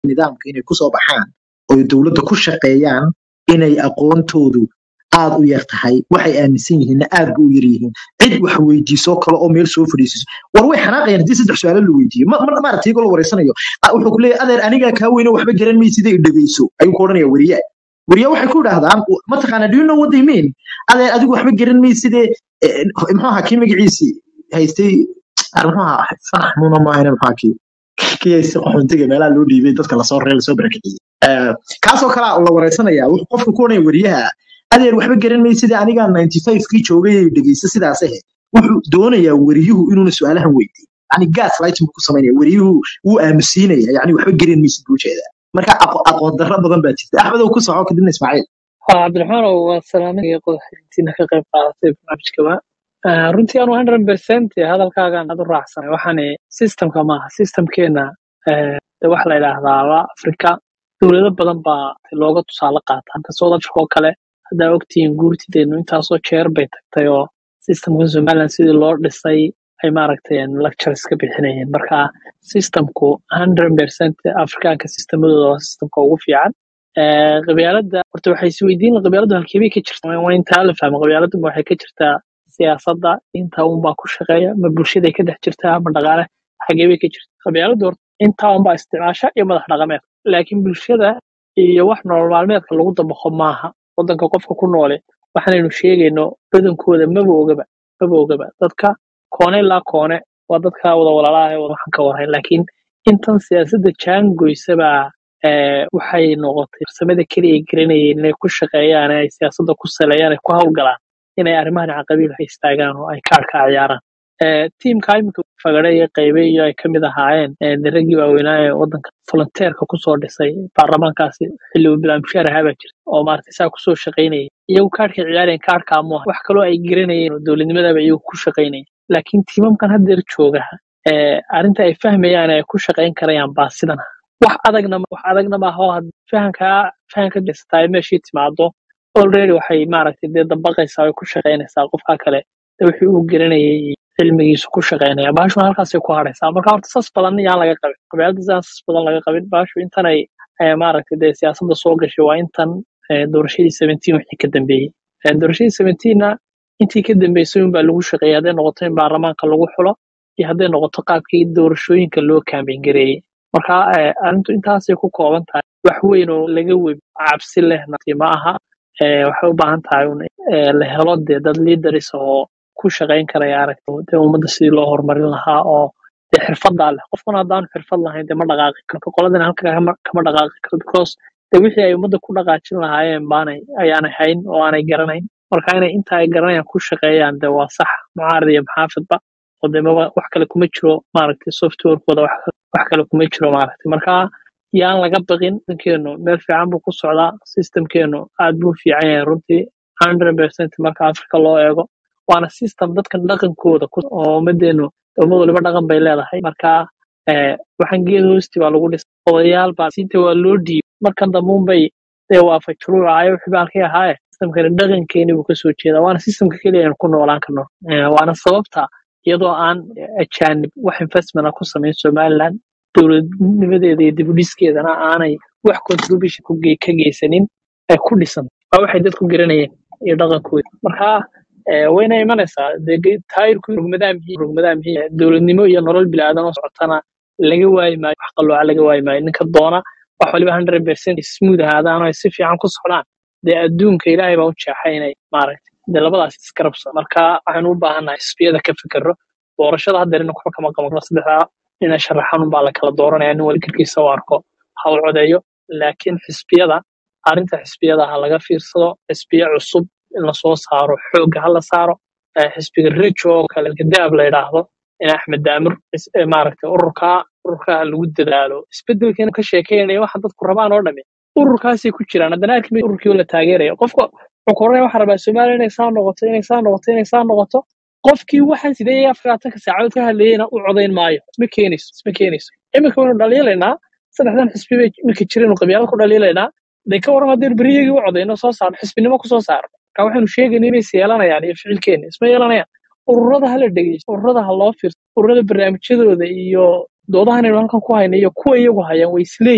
nidaamka inay kusoo baxaan oy dowladda ku shaqeeyaan inay aqoontoodu aad u yar tahay waxay aaminsan yihiinna aad ba u yar yihiin cid wax weydiisoo kale oo meel soo fadhiisiso war way xanaaqayaan haddii saddex su-aalo la weydiiyo ma ma- maaragtay iyagoo la wareysanayo ah, wuxuu ku leeyahay adeer anigaa kaa weyne waxba garan maysida i dhegeyso ayuu ku odhanaya weriye weriye waxay ku idhaahdaan mataqaana do you know what they mean adeer adigu waxba garan mayside eh, muxuu ahaa kii magaciisii haystay ah, muxuu ahaa fanax muuna maahane muxuu ahaa kii kii haystay qaxoontiga meelaha loo dhiibay dadka lasoo reer lasoo barakiciyey Eh, kaasoo kale la wareysanaya wuxuu qofka ku odhanaya weriyaha adeer waxba garan maysida anigaa 95 kii joogay ee dhegeysta sidaas ahe wuxuu doonayaa weriyuhu inuuna su-aalahan weydiin yani gas lighting buu ku samaynaya weriyuhu wuu aamusiinaya yani waxba garan maysid buu jeedaa marka aqo- aqoon darro badan baa jirta axmed oo ku soco kadibna ismaaciil ها عبد الرحمن وسلامين qodaxintiina ka qayb qaadatay barnaamijkaba Ah, runtii anu 100% hadalkaagan aad u raacsanay waxaani systemka maaha systemkeena eh, de waxa la yidhaahdaa waa afrika dowlado badan baa looga tusaale qaata halka south africa oo kale haddaa ogtihiin guurtideenu intaasoo jeer bay tagtay oo systemka somaliland sidii loo dhisay ay maaragtay lectures ka bixinayeen marka systemku 100% afrikaanka systemadooda waa systemka ugu fiican Eh, qabyaaladda horta waxay isweydiin qabyaaladdu halkeebay ka jirtaa waa intaa la fahmo qabyaaladdu ma waxay ka jirtaa siyaasadda intaa unbaa ku shaqeeya ma bulshaday ka dhex jirtaa ma dhaqaale xageebay ka jirta qabyaaladdu horta intaa unbaa isticmaasha iyo madax dhaqameed laakiin bulshada iyo wax nolol maalmeedka lagu dabaqo maaha wadanka qofka ku noole waxaanaynu sheegayno badankooda maba ogaba maba ogaba dadka koone ilaa koone waa dadka wada walaalaha ee wada waxaan ka warhayn laakiin intan siyaasadda jaangoysabaa eh, waxay noqotay farsamada keliya ay garanayeen inay ku shaqeeyaan ee ay siyaasadda ku saleeyaan ay ku hawlgalaan inay arrimahan caqabiil ka istaagaan oo ay kaarka ciyaaraan Eh, tiimka iminka fagare iyo qaybe iyo ay kamid ahaayeen eh, de raggii waaweynaa ee wadanka volunteerka kusoo dhisay baarlamaankaasi xilli uu bilaab mushaar ahaa baa jirta oo maaragtay saa kusoo shaqaynayay iyagu kaarhkay ciyaareen kaarka amu wax kaloo ay garanayeen oo dowladnimadaba iyagu ku shaqaynayeen laakiin tiimamkan haddeer jooga eh, arrinta ay fahmayaan ay ku shaqayn karayaan baa sidan ah. wax adagna ma- wax adagna maaha oo had fahankaa fahanka dhisataa meeshii timaado already waxay maaragtay dee dabaqaysaa way ku shaqaynaysaa qofka kale de wixii uu garanayay iyo cilmigiisu ku shaqaynaya baashuna halkaasay ku haraysaa marka horta sas badan yaan laga qabin qabyaalada sidaan sas badan laga qabin baashu intan ay eh, maaragtay dee siyaasadda soo gashay waa intan eh, doorashadii 17 wixii ka dambeeyey Eh, doorashadii 17na intii ka dambeysay unbaa lagu shaqeeyay hadday noqoto in baarlamaanka lagu xulo iyo hadday noqoto qaabkii doorashooyinka loo kaambeyn gareeyey marka eh, arrintu intaasay ku kooban tahay wax weyn oo laga webi cabsi lehna ma aha Eh, waxay u baahan tahay un eh, la helo dee dad leaders oo ku shaqayn karaya aragto dee ummadda sidii loo horumarin lahaa oo dee xirfadaa leh qofkuna haddaanu xirfad lahayn dee ma dhaqaaqi karto qoladana halka kama kama dhaqaaqi karto because dee wixii ay ummadda ku dhaqaajin lahaayeen baanay ayaanay hayn oo aanay garanayn marka inay inta ay garanayaan ku shaqeeyaan dee waa sax mucaarad iyo maxaafidba oo dee maba wax kale kuma jiro maaragtay softwarekooda wax wax kale kuma jiro maaragtay marka yaan laga baqin dankeenu meel fiican buu ku socdaa systemkeenu aad buu u fiican yahay runtii 100% marka africa loo eego waana system dadkan dhaqankooda ku oo ummadeenu ummad waliba dhaqan bay leedahay marka eh, waxaan geed hoosti baa lagu dhisay odayaal baa siinta waa loo dhiibay markan dambuunbay dee waafajuruucayo wixii baa halkii ahaaye systemkani dhaqankeeni buu kasoo jeedaa waana systemka keliya aynu ku noolaan karno Eh, waana sababta iyadoo aan ajaanib wax investment ah ku samayn somaliland dowladnimadeeda iyo dibudhiskeedana aanay wax contribution ku ge- ka geysanin ay ku dhisan waa waxay dadku garanayeen iyo dhaqankooda marka eh, wayna imanaysaa dee ge- taayirku rugmadaa mihi rugmadaa mihi dowladnimo iyo nolol bilaadan oo socotana laga waayi maayo wax qalooca laga waayi maayo ninka doona wax waliba 100% smooth ahaadaan oo ay si fiican ku socdaan dee adduunka ilaahay baa u jeexay inay maaragtay dee labadaas iskarabsa marka waxaynu u baahannahay xisbiyada ka fikirro doorashada haddeer ina waxba kama qaban saddexdaa ina sharaxan unbaa la kala dooranaya nin waligarkiisa u arko ha u codeeyo laakiin xisbiyada arrinta xisbiyada ha laga fiirsado xisbiya cusub in lasoo saaro xoogga ha la saaro Eh, xisbiga rejo oo kale gadaab la yidhaahdo in axmed daamir is- eh, maaragtay ururka ururka ha lagu dadaalo isbedelkeena ka sheekeynaya waxa dadku rabaan oo dhami ururkaasay ku jiraan haddana arki maysid ururkii oo la taageeraya qofka wuxuu ku oranaya waxaa rabaa soomaaliya inay saa noqoto inay saa noqoto inay saa noqoto qofkii waxaan sidee afraatanka saacadood ka hadlayena u codayn maayo isma keenayso isma keenayso iminka waynu dhaliilaynaa saddexdan xisbi bay iminka jireen qabyaalad ku dhaliilaynaa de ka waran haddii beryagii u codayno soo saarno xisbinimo ku soo saarno marka waxaynu sheegayna inay is yeelanayaan iyo ficilkeena isma yeelanayaan ururada hala dhegeysto ururada ha loo fiirso ururada barnaamijyadooda iyo doodahan aynu halkan ku hayno iyo kuwa iyagu hayaan way isleeyihiin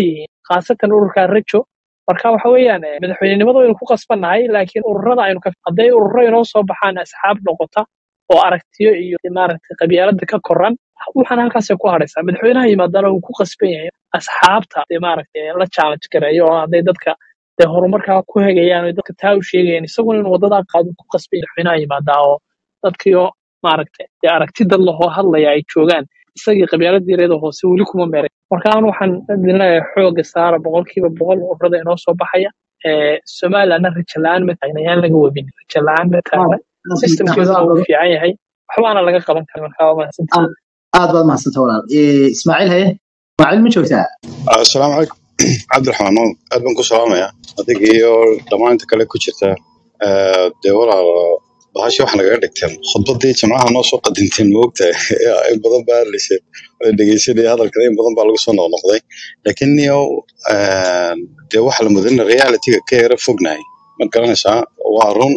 khaasatan ururka rajo marka waxa weeyaan eh, madaxweynenimada waynu ku qasbannahay laakiin ururada aynu ka hadday ururo inoo soo baxaan asxaab noqota oo aragtiyo iyo maaragtay qabyaalada ka koran waxaan halkaasay ku hadhaysaa madaxweynaha yimaadana uu ku qasban yahay asxaabta dee maaragtay la challenge gareeyo oo hadday dadka dee horumarkaa ku hegayaan oo dadka taa u sheegayaan isaguna inuu wadadaa qaado ku qasban yahay madaxweynaha yimaadaa oo dadkiioo maaragtay dee aragti dad lahoo hadlaya ay joogaan isagii qabyaaladii reeda hoose weli kuma meeray marka aan waxaan idin leeyahay xooga saara boqolkiiba boqol ururada inoo soo baxaya ee somalilandna rajo la-aan ma taagna yaan laga webin rajo la-aan ma taagna systemkeeduna wuu fiican yahay waxbaana laga qaban kara marka waa mahadsantihiin aad baad mahadsanta walaal Eh, ismaaciil haye ismaaciil ma joogtaa asalaamu calaykum cabdiraxmaan oo aad baan ku salaamaya adiga iyo dhammaan inta kale ku jirta Eh, dee walaal bahasha waxa nagaga dhigteen khudbadii jimcaha noo soo qadinteen moogtahay in badan baa hadlayseen oo dhegeysanaya hadalkada in badan baa lagu soo noqnoqday laakiin niyo dee waxa la mudana realityga ka yara fognahay ma garanaysaa waa run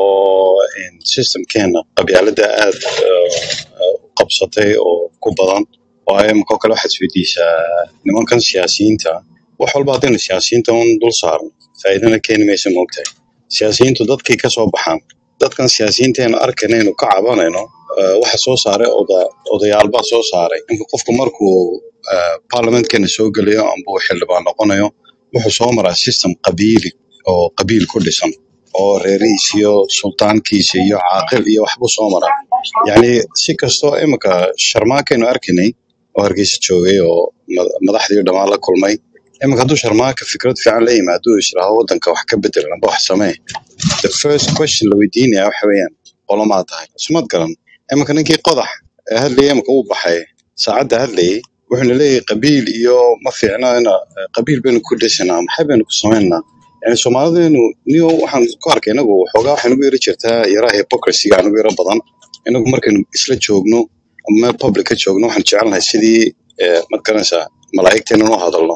oo in systemkeena qabyaalada aad eh, eh, u qabsatay oo ku badan waayo markoo kale waxaad isweydiisaa nimankan siyaasiyiinta wax walba haddaynu siyaasiyiinta un dul saarno faa'iidana keeni maysa moogtahay siyaasiyiintu dadkay ka soo baxaan dadkan siyaasiyiinteenu arkanaynu ka cabanayno eh, waxa soo saaray oda odayaalbaa soo saaray ninka qofku markuu eh, parliamentkena soo gelayo amba uu xildhibaan noqonayo wuxuu soo maraa system qabiili oo qabiil ku dhisan oo reerihiis iyo sultaankiisa iyo caaqil iyo waxbuu soo maraa yacni si kastoo imika sharmaakaynu arkanay oo hargeysa joogay oo ma- madaxdii dhammaan la kulmay imika hadduu sharmaaka fikrad fiican la yimaado uu israaho waddanka wax ka bedel amba wax samee the first question la weydiinaya waxa weeyaan qolomaa tahay sumad garan iminka ninkii qodax ee hadlayay imika uu baxay saacadda hadlayay wuxuuna leeyahay qabiil iyo ma fiicna ina qabiil baynu ku dhisanaa maxay baynu ku samaynaa yani soomaalideenu niyo waxaan ku arkay inagu waxoogaa waxay nagu yara jirtaa yaraha hypocrisiga anugu yara badan inagu markaynu isla joogno ama meel public ka joogno waxaan jecelnahay sidii eh, ma garanaysaa malaa'igteena noo hadalno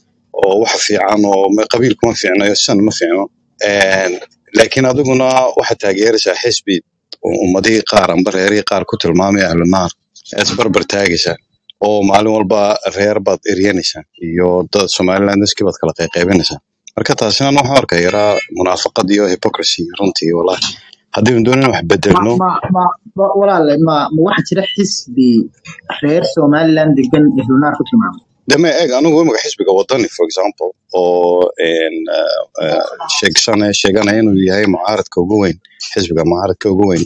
oo waxa fiican oo ma- qabiilku ma fiicno iyo sidan ma fiicno Een, laakiin adiguna waxaad taageeraysaa xisbi u- ummadihii qaar amba reerihii qaar ku tilmaamaya ahlunaar ee isbarbar taagaysaa oo maalin walba reer baad eryanaysaa iyo dad somaliland iskii baad kala qayqaybinaysaa marka taasina waxaan arkay yaraa munaafaqad iyo hypocrisy runtii wallahi haddaynu doonayna wax ma bedelno ma ma ma- walaale ma ma waxaa jira xisbi reer somaliland degan ehlunaar ku tilmaamay deme eeg anigu imika xisbiga wadani for example oo een, eh, eh, sheegsane sheeganaya inuu yahay mucaaradka ugu weyn xisbiga mucaaradka ugu weyn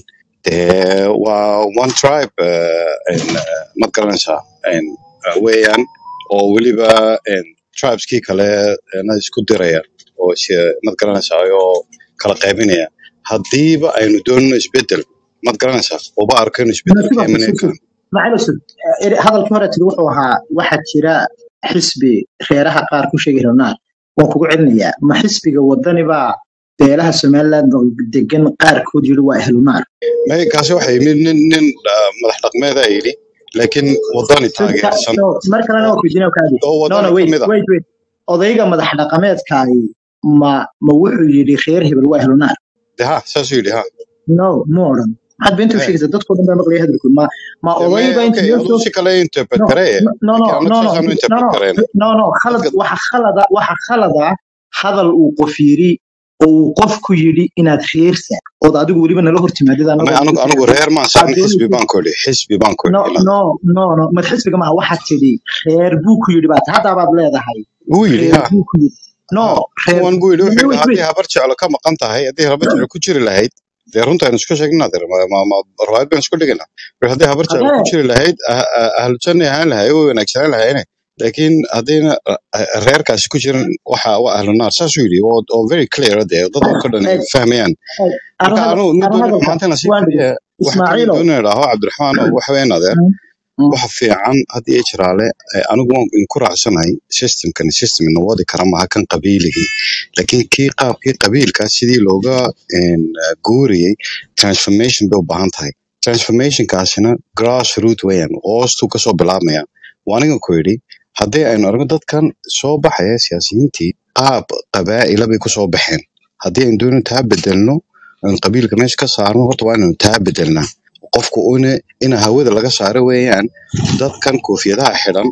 dee waa one tribe eh, een, eh, ma garanaysaa een, eh, weeyaan oo weliba een, tribeskii kale eh, na isku diraya oo is- mad garanaysaa oo kala qaybinaya haddiiba aynu doonino isbedel mad garanaysaa uba arko inuu isbedel ka nasiba imanaya sug sug macalo sug Eh, hadalkii hore tiri wuxuu ahaa waxaa jira xisbi reeraha qaar ku sheegay ehlunaar waan kugu celinayaa ma xisbiga wadani baa beelaha somaliland degan qaarkood yidhi waa ehlunaar May- kaasi waxa yimid nin nin ah, madax dhaqmeeda yidhi laakiin wadani Sug ka- taageersan no, mar kalena waa kujina kaadi oo no wadani no ka wait mid ah wait wait odayga madax dhaqameedkaagi ma ma wuxuu yidhi reer hebel waa ehlunaar de ha saasuu yidhi ha no ma odhan maxaad beenta u Eh, sheegaysaa dadkoo dhan baa maqlaya hadalkood ma ma de oday may baa inta okay loo aduu soo si kale interpret no gareye no no laakiin no anagu no no saasaanu no interpret no gareyna no no khalad dadka waxa khalada waxa khalada hadal uu qof yidhi oo uu qofku yidhi inaad reersa ood adigu weliba nala hortimaadid ama anagoo anigu ku anigu fiican reer maan aad saarin xisbi doonaysid baan ku idhi xisbi baan ku no idhi imaad no no no mad xisbiga maaha waxaad tidhi reer buu ku yidhi baad haddaa baad leedahay wuu yidhi reer ha buu ku yidhi no ha reer kuwan buu yidhi wuxuu wait yidhi wait haddii habar jeclo ka maqan tahay haddii habar jeclo ku jiri lahayd dee runta aynu isku sheegnaa dee ma ma ma riwaayad baynu isku dhiganaa wuxuu haddii habar jeclo ku adee jiri lahayd ah- ah- ahlu janna ahaan lahay way wanaagsanaan lahayne laakiin haddayna ah, ah, reerkaasi ku jirin waxa waa ahlu naar saasuu yidhi oo oo very clear dee dad oo dhan ay eg fahmayaan eg marka arrin anigu ma arrin doonin hadalka xumaantana sii waan dhigay keliya waxa kaliya ismaaciilow doonin idhaaho cabdiraxmaan oo waxa weeyaan adeer Mm, mm. waxa fiican had iyo jiraale eh, anigu waan idinku raacsanahay systemkani system ina wadi kara maaha kan qabiiligii laakiin kii qaabkii qabiilka sidii looga een, eh, guuriyey transformation bay u baahan tahay transformationkaasina grassroot weeyaan hoostuu kasoo bilaabmaya waa aniga ku yidhi haddii aynu aragno dadkan soo baxaya siyaasiyiintii qaab qabaa'ila bay kusoo baxeen haddii aynu doonino taa bedelno aynu qabiilka meesha ka saarno horta waa inaynu taa bedelnaa qofku una ina hawada laga saaro weeyaan dadkan koofiyadaha xidhan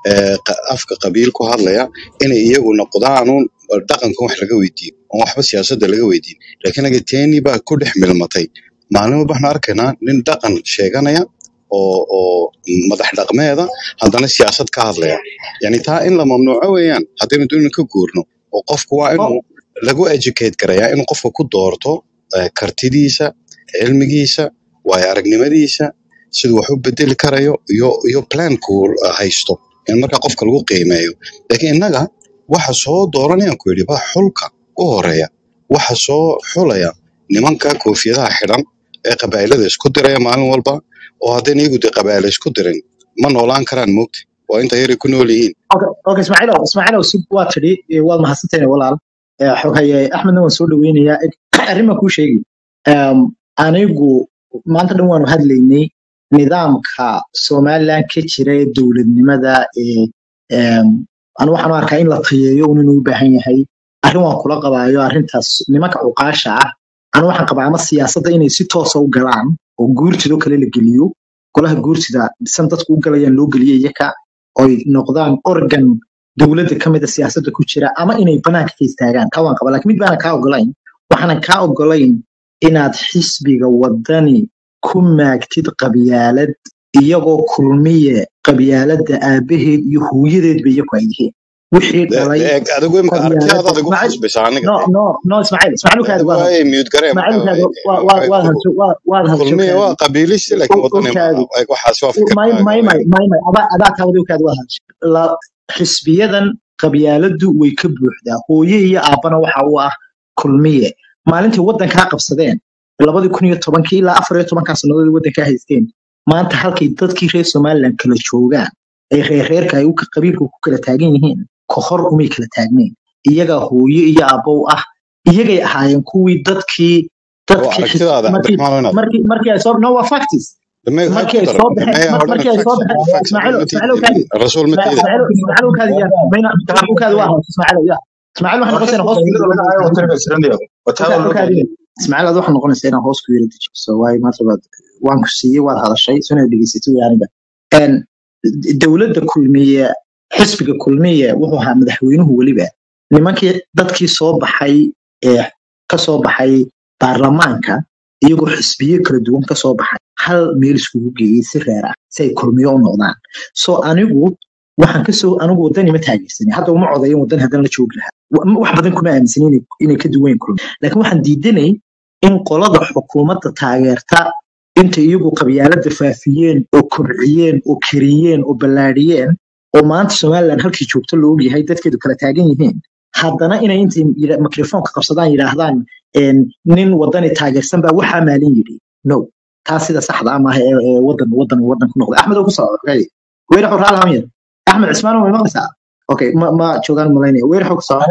ee, qa- afka qabiil ku hadlaya inay iyagu noqdaanuun dhaqankan wax laga weydiiyo oon waxba siyaasadda laga weydiin laakiin aga teeni baa ku dhex milmatay maalin walba waxaan arkaynaa nin dhaqan sheeganaya oo oo madax dhaqmeeda haddana siyaasad ka hadlaya yani taa in la mamnuuco weeyaan haddaynu doonayno ka guurno oo qofku waa oo inuu lagu educate garayaa inuu qofka ku doorto eh, kartidiisa cilmigiisa waayo aragnimadiisa siduu wax u bedeli karayo iyo iyo plankuu haysto in marka qofka lagu qiimeeyo laakiin innaga waxa soo dooranayaan ku yidhi ba xulka u horeeya waxa soo xulaya nimanka koofiyadaha xidhan ee qabaa'ilada isku diraya maalin walba oo haddayna iyagu dee qabaa'ila isku dirin ma noolaan karaan moogta waa inta yaray ku nool yihiin okay okay ismaaciilow ismaaciilow si waa tidhi eh, waad mahadsantahay walaal Eh, xoghaye axmedna waan soo dhaweynayaa Eg, arrin baan kuu sheegi Em, anigu maanta dhan waanu hadlaynay nidaamka somaliland ka jira ee dowladnimada ee em, anu waxaan u arkaa in la tayeeyo un inuu u baahan yahay arrin waan kula qabaayo arrintaas nimanka cuqaasha ah anu waxaan qabaa ama siyaasadda inay si toosa u galaan oo guurtidoo kale la geliyo golaha guurtida dhisan dadku u galayaan loo geliyo iyaka oy noqdaan organ dowladda ka mida siyaasadda ku jira ama inay banaanka ka istaagaan kaa waan qaba laakiin mid baanan kaa ogolayn waxaanan kaa ogolayn inaad xisbiga wadani ku maagtid qabyaalad iyagoo kulmiye qabyaaladda aabaheed iyo hooyadeedba iyaku ay yihiin wixii De- dhalay de- eg- adigu imika aragtidaada qabyaalada adigu Ismaaciil- khasbaysa aniga no de no no ismaaciil ismaaciil kaadi adigu waad ay miyud garee ismaaciil kaadi markaa waad waad hadjo waad waad hadjo kulmiye kaadi waa qabiilisti laakiin wadani okaadi maaha Eg, waxaas waa may fikirkaaga may may weeyaan may may adaa adaa kaawadi kaadi waad hadjo la xisbiyadan qabyaaladu way ka buuxdaa hooye iyo aabbana waxa u ah kulmiye maalintii waddankaa qabsadeen labadii kun iyo tobankii ilaa afar iyo tobankaa sannadood ay waddankaa haysteen maanta halkay dadkii reer somaliland kala joogaan ee reerreerka ay u ka- qabiilka ku kala taagan yihiin kohor umay kala taagnayn iyagaa hooye iyo aabbo u ah iyagay ahaayeen kuwii dadkii oo dadkii xis- aragtidaada markii cabdiraxmaan weynaad markii markii ay soo no waa factis dame ha markii ku ay daro soo baxeen dame mar- hodhan markii ay soo facts baxeen facts ismaaciil ma ismaaciil tiidin kaadi rasuul ma tiidin ismaaciil ismaaciil kaadi ya mayna ismaaciil kaadi waa hoos ismaaciil ya ismaaciil waxay noqonaysaa hoos ku yiri kaadi ismaaciil aad waxaa noqonaysaa inaan hoos ku yiri dejiso waayo maanta baad waan ku siiyey waad hadashay suna dhegeysatay way aniga een dowladda kulmiye xisbiga kulmiye wuxuu ahaa madaxweynuhu weliba nimankii dadkii soo baxay ee ka soo baxay baarlamaanka iyagoo xisbiye kala duwan ka soo baxay hal meel iskugu geeyey si reer ah si ay kulmiyo u noqdaan so anigu waxaan kasoo anigu wadani ma taageersanin hadda uma codayin wadan haddana la joogi lahaa Wa- wax badan kuma aaminsanin inay inay ka duwan kulmi laakiin waxaan diidanay in qolada xukuumadda taageerta inta iyagu qabyaalada faafiyeen oo kobciyeen oo kariyeen oo ballaadhiyeen oo maanta somaliland halkii joogto la ogyahay dadkeedu kala taagan yihiin haddana inay intay yidha- mikrofoonka qabsadaan yidhaahdaan een, nin wadani taageersan baa waxaa maalin yidhi no taa sida saxda ah maaha ee ee wadan wadan wadan ku noqday axmed oo ku soo weyne xor raal hamyar axmed cismaan way maqlaysaa okay ma ma joogaan malaynaya weyne xog soo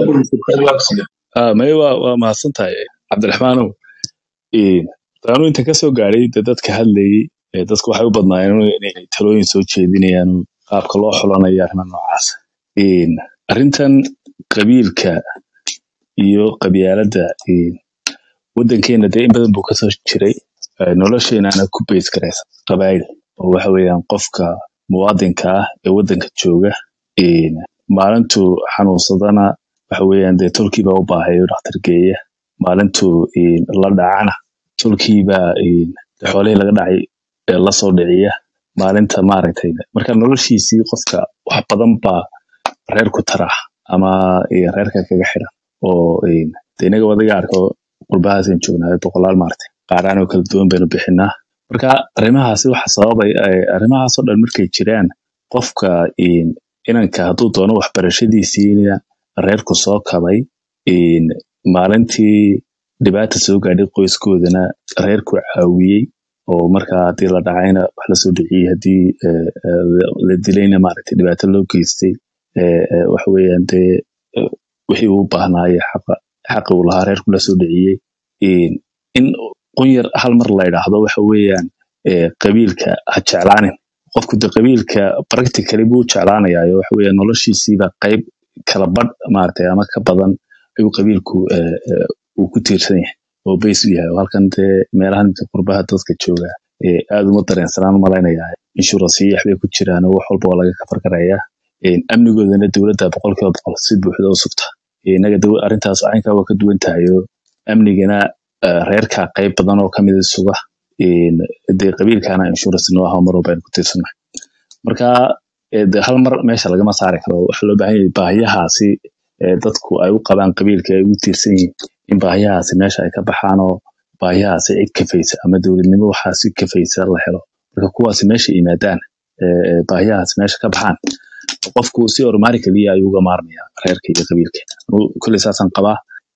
Ah, may waa waa mahadsan tahay cabdiraxmaanow Een, taanu inta ka soo gaadhay de dadka hadlayay ee dadku waxay u badnaayeen inay talooyin soo jeedinayaan qaabka loo xulanayo arrimo noocaas Een, arrintan qabiilka iyo qabyaaladda een, waddankeena dee in badan buu kasoo jiray Eh, nolosheenana ku beys garaysa qabaayil oo waxa weeyaan qofka muwaadinka ah ee waddanka jooga een, maalintuu xanuunsadana waxa weeyaan dee tolkiibaa u baahayo dhakhtar geeya maalintuu een, la dhacana tolkiibaa een, dee xoolihii laga dhacay ee lasoo dhiciya maalinta maaragtay marka noloshiisii qofka wax badan baa reerku tara ama een, reerka kaga xidhan oo een, dee inaga wadaga arko qurbahaasaan joognaa boqolaal maaragtay qaaraan oo kala duwan baynu bixinaa marka arrimahaasi waxa sababay eh, arrimahaasoo dhan markay jiraan qofka een, inanka hadduu doono waxbarashadiisiina reerku soo kabay een, maalintii dhibaata soo gaadhay qoyskoodana reerku caawiyey oo marka haddii la dhacayna wax lasoo dhiciyey haddii eh, eh, la dilayna maaragtay dhibaato loo geystay eh, eh, waxa weeyaan dee eh, wixii uu u baahnaaye xaqa xaqi uu lahaa reerku lasoo dhiciyey een, in qunyar hal mar la yidhaahdo waxa weeyaan eh, qabiilka ha jeclaanin qofku de qabiilka practically buu u jeclaanayaa waxa weeyaan noloshiisiiba qayb kala badh maaragtay ama ka badan ayuu qabiilku eh, eh, uu ku tiirsan yahay oo bays u yahay oo halkan dee meelahan inta qurbaha dadka jooga eh, aad uma dareensanaan malaynayaa insurance iyo waxbay ku jiraan oo wax walba waa laga kafar garayaa amnigoodana dowladda boqolkiiba boqol si buuxda u sugta inaga arrintaas caynkaa waa ka duwan tahay oo amnigana reerka qayb badan oo kamida suga dee qabiilkana insurance noo aho mar walba aynu ku tiirsannahay marka hal mar meesha lagama saari karo waxaa loo baahan yahay baahiyahaasi dadku ay u qabaan qabiilka ay ugu tiirsan yihiin in baahiyahaasi meesha ay ka baxaan oo baahiyahaasi cid kafaysa ama dowladnimo waxaa si kafaysa la helo marka kuwaasi meesha yimaadaan baahiyahaasi meesha ka baxaan qofku si ormaari keliya ayuu uga maarmaya reerka iyo qabiilka kolley saasaan qabaa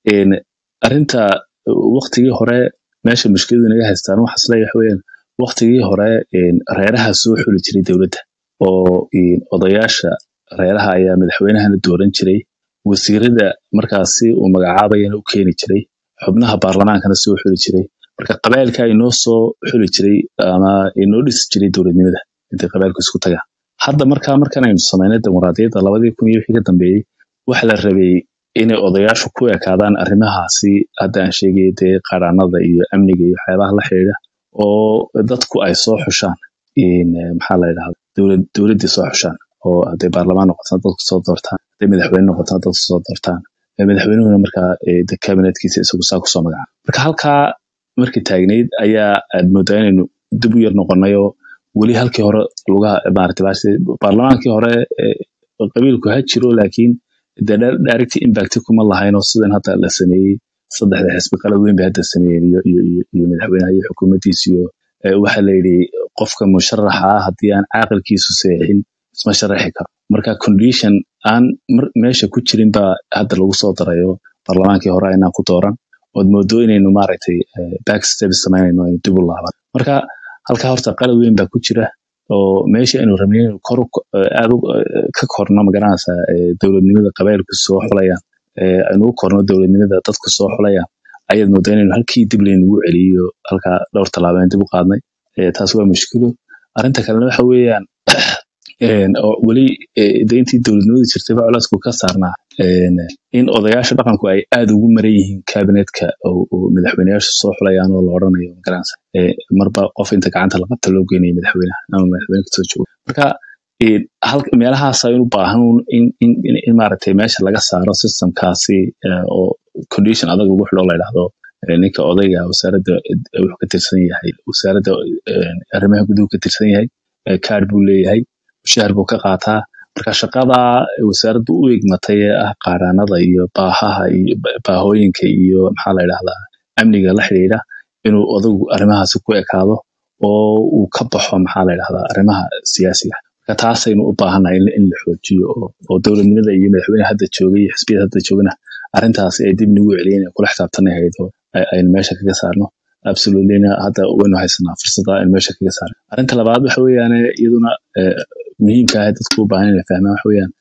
arrinta waktigii hore meesha mushkiladu naga haystaan waxaa isleeyahay waxa weeyaan waktigii hore reeraha soo xuli jiray dowladda oo odayaasha reeraha ayaa madaxweynahana dooran jiray wasiirada markaasi uu magacaabayana u keeni jiray xubnaha baarlamaankana soo xuli jiray marka qabailka inoo soo xuli jiray ama inoo dhisi jiray dowladnimada intay qabailku isku tagaan hadda markaa markan aynu samaynay dimuqraadiyadda labadii kun iyo wixii ka dambeeyey waxa la rabay inay odayaashu ku ekaadaan arrimahaasi hadda aan sheegay dee qaranada iyo amniga iyo waxyaabaha la xidhiidha oo dadku ay soo xushaan maxaa la yidhahda dowlad dowladdii soo xushaan oo hadday baarlamaan noqotana dadku soo doortaan hadday madaxweyne noqotana dadku soo doortaan madaxweynuhuna markaa de kabinetkiisa isagu saa kusoo magacaaba marka halkaa markii taagnayd ayaa aad moodaa inaynu dib u yar noqonay oo weli halkii hore lugaha maarata baarlamaankii hore qabiilku ha jiro laakiin de direct impact kuma lahayn oo sidan hadda la sameeyey saddexda xisbi qalad weyn bay hadda sameeyeen iyo iyo iyo madaxweynaha iyo xukuumaddiisa iyo waxa la yidhi qofka musharaxa ah haddii aan caaqilkiisu seexin isma sharaxi karo marka condition aan meesha ku jirin baa hadda lagu soo darayo baarlamaankii hore aynaan ku dooran ood moodo inaynu maaragtay back steps samaynayno aynu dib u laaban marka halkaa horta qalad weyn baa ku jira oo meesha aynu rabnay inaynu kor aad ka korno magaranaysaa dowladnimada qabailku soo xulayaan aynu u korno dowladnimada dadku soo xulayaan ayaad moodaa inaynu halkii dib laynugu celiyo halkaa dhowr tallaabeen dib u qaadnay taas waa mushkilo arrinta kalena waxa weeyaan oo weli de intii dowladnimadu jirtay ba culaysku ka saarnaa in odayaasha dhaqanku ay aad ugu maran yihiin kabinetka oo madaxweyneyaasha soo xulayaan oo la odhanayo magaranaysa marba qof inta gacanta la qabta loo geynayo madaxweynaha ama madaxweyne kasoo joogo marka meelahaas aynu baahan in in maaragtay meesha laga saaro systemkaasi oo condition adag lagu xidho la yidhahdo ninka odayga wasaaradda wuxuu ka tirsan yahay wasaaradda arrimaha guduhu ka tirsan yahay kaad buu leeyahay mushahar buu ka qaataa marka shaqada wasaaraddu u egmatay ee ah qaaraanada iyo baahaha iyo baahooyinka iyo maxaa la yidhahdaa amniga la xidhiidha inuu odagu arrimahaasi ku ekaado oo uu ka baxo maxaa la yidhahdaa arrimaha siyaasiga marka taasaynu u baahannahay in la xoojiyo oo dowladnimada iyo madaxweyne hadda joogay iyo xisbiyada hadda joogana arrintaasi ay dib nagu celiyeen kula xisaabtanay hayd oo aynu meesha kaga saarno absolutelyna hadda waynu haysanaa fursada aynu meesha kaga saarno arrinta labaad waxa weeyaan iyaduna muhiimka ah dadku u baahan inay fahmaan waxa weeyaan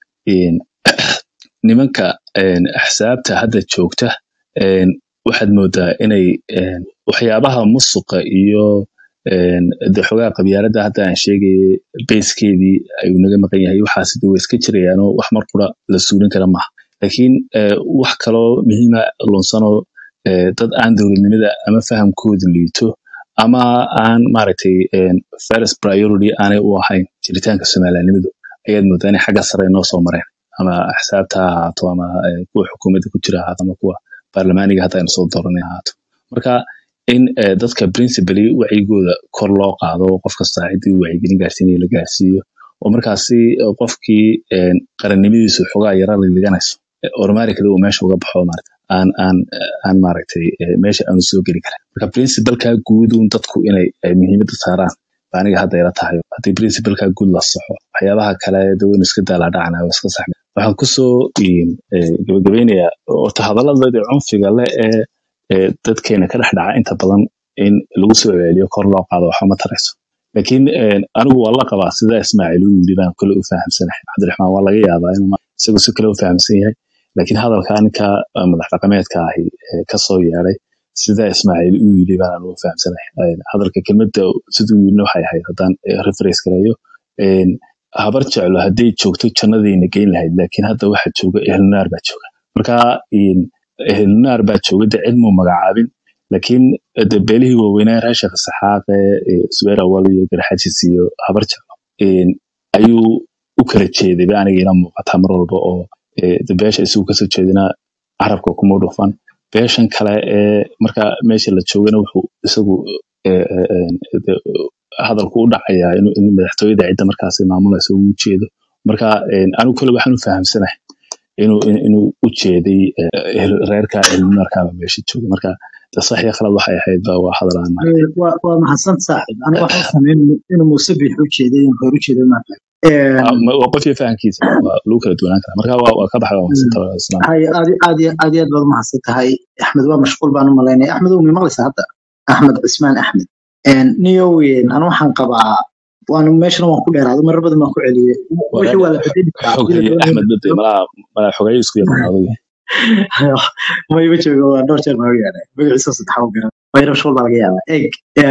nimanka axsaabta hadda joogta waxaad moodaa inay waxyaabaha musuqa iyo de xogaa qabyaaladda hadda aan sheegayay bayskeedii ayuu naga maqan yahay waxaas de way iska jirayaanoo wax mar qura la suulin kara maaha laakiin wax kaloo muhiima lunsanoo dad aan dowladnimada ama fahamkoodu liito ama aan maaragtay first priority aanay u ahayn jiritaanka somalilanimadu ayaad moodaa inay xagga sare noo soo mareen ama axsaabta ha ahaato ama kuwa xukuumadda ku jira ahaato ama kuwa baarlamaaniga hadda aynu soo dooranay ahaato marka in dadka principally wacyigooda kor loo qaado qof kasta ciddii wacyigelin gaarsiinaya la gaarsiiyo oo markaasi qofkii qarannimadiisu xogaa yara liliganayso ormarikada uu meesha uga baxo maarata aan aan aan maaragtay meesha aanu soo geli karin marka principalka guud un dadku inay muhiimadda saaraan ba aniga hadda ila tahay haddii principalka guud la saxo waxyaabaha kale de waynu iska daalaadhacana waa iska saxmi waxaan kusoo gabagabeynayaa orta hadalladooda cunfiga le ee dadkeena ka dhex dhaca inta badan in lagu soo celiyo kor loo qaado waxba ma tarayso laakiin anigu waa la qabaa sida ismaaciil uu yidhi baan kule u fahamsanahay cabdiraxmaan waa laga yaabaa inuu isagu si kale u fahamsan yahay laakiin hadalka ninka madax dhaqameedka ahi kasoo yeeday sida ismaaciil uu yidhi baan anugu fahamsanahay hadalka kelmadda siduu yidhina waxay ahayd haddaan reference gareeyo habar jeclo hadday joogto jannadayna geyn lahayd laakiin hadda waxa jooga ehelnaar baa jooga marka ehelnaar baa jooga de cid muu magacaabin laakiin de beelihii waaweynaa reer sheekh saxaaqe subeer awal iyo garxajis iyo habar jeclo een, ayuu u kala jeeday ba aniga ila muuqataa mar walba oo ee, de beesha isagu kasoo jeedina carabka kuma dhufan beeshan kale ee marka meesha la joogana wuxuu isagu ee, ee, ee, de, hadalku u dhacayaa inuu in madaxtooyada cidda markaasi maamulaysa uu ujeedo marka een, anigu kale waxaan u fahamsanahay inuu in- inuu u jeeday ee, reerka ilmarkaaba meesha jooga marka de sax iyo khalad waxay ahayd ba waa hadal aan Ee, waa waa mahadsan saaxiib aniga waxaan sameyn inuu muuse biix u jeeday inuu reer u jeeday ma aqaan Ah, ma- waa qof iyo fahamkiisa waa lagu kala duwanaan karaa marka waa waa ka baxay waa mahadsantahay islaam hay aad iyo- aad iyo aad iyo aad baad umahadsan tahay axmed waa mashquul baan u malaynaya axmed ow maqlaysa hadda axmed cismaan axmed niyowen anu waxaan qabaa waanu meeshana waan ku dheeraado marar badan baan ku celiyey wixii waa la bedeli karaa xog hadii la haye doonayo axmed bade malaa malaa xogayo isku yaqaanaado mayba jooga waa dhowr jeer baa u yaadhay magaciisa saddexaa u garan mayra mashquul baa laga yaabaa eg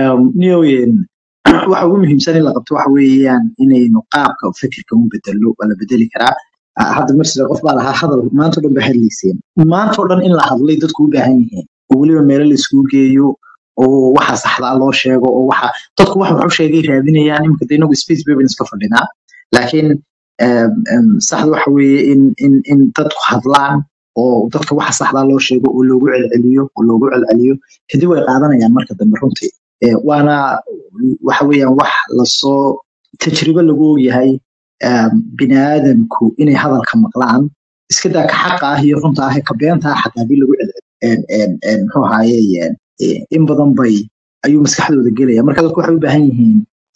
niyowen waxa ugu muhiimsan in la qabto waxa weeyaan inaynu qaabka fikirka u bedelo waa la bedeli karaa Ah, hadda marsida qof baa lahaa hadal maanta o dhan ba hadlayseen maanta o dhan in la hadlay dadku u baahan yihiin oo weliba meelo la isugu geeyo oo waxa saxdaa loo sheego oo waxa dadku wax wax u sheegay raadinayaan iminka de inagu space bay iska fadhinaa laakiin em, em, saxda waxa weeye in in in dadku hadlaan oo dadka waxa saxdaa loo sheego oo loogu celceliyo oo loogu celceliyo kadib way qaadanayaan marka dambe runtii Eh, waana waxa weeyaan wax lasoo tajribo lagu ogyahay em, biniaadamku inay hadalka maqlaan iska daa ka xaqa ah iyo runta ah ee ka beenta ah xataa hadii lagu celceliyo En- en- en, muxuu ahaaye en, eh, in badan bay ayuu maskaxdooda gelaya marka dadku waxay u baahan yihiin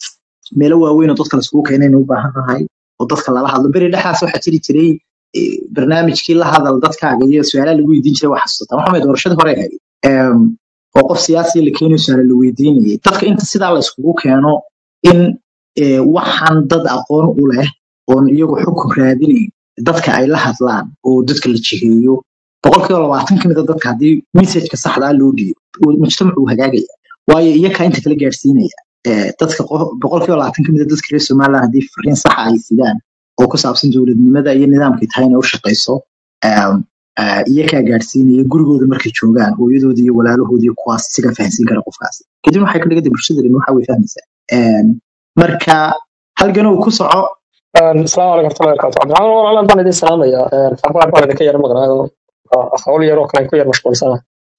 meelo waaweyn oo dadka laisugu keenayna u baahan nahay oo dadka lala hadlo beri dhexdaas waxaa jiri jiray eh, barnaamijkii la hadal dadkaaga iyo su-aalaha lagu weydiin jiray waa xasuusataa waxaa weeye doorashadii hore ahayd Em, oo qof siyaasiya la keenayo su-aala la weydiinayay dadka inta sidaa la iskugu keeno in eh, waxaan dad aqoon u leh oon iyagu xukun raadinayn dadka ay la hadlaan oo dadka la jiheeyo boqolkiiba labaatan ka mid a dadka haddii messageka saxdaa loo dhiibo uu- mujtamacu uu hagaagaya waayo iyakaa inta kala gaarsiinaya Eh, dadka qof- boqolkiiba labaatan ka mid a dadka reer somaliland haddii fariin saxa ay sidaan oo ku saabsan dowladnimada iyo nidaamkay tahay inay u shaqayso em, eh, iyakaa gaarsiinaya gurigooda markay joogaan hooyadooda iyo walaalahooda iyo kuwaas siga fahansiin kara qofkaasi kadib waxay ka dhiganta bulshada dhan waxa way fahmaysaa Em, marka halgan uu ku soco asalaamu calaykum warahmatullahi wabarakatu cabdiraxmaan walaalaan baan idin salaamayaa xabaar baan idinka yar maqnaayo hawl yar oo kale aan ku yar mashquulsana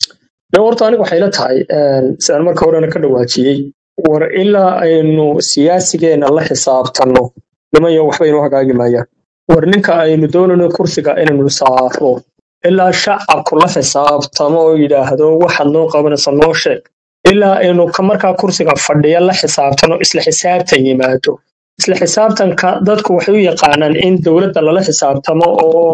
de horta anigu waxay la tahay sidaan marka horena ka dhawaajiyey war ilaa aynu siyaasigeena la xisaabtanno nimayo waxba inoo hagaagi maayaan war ninka aynu doonayno kursiga inaynu saaro ilaa shacabku la xisaabtamo oo yidhaahdo waxaad noo qabanaysa noo sheeg ilaa aynu ka markaa kursiga fadhiya la xisaabtano isla xisaabtan yimaado isla xisaabtanka dadku waxay u yaqaanaan in dowladda lala xisaabtamo oo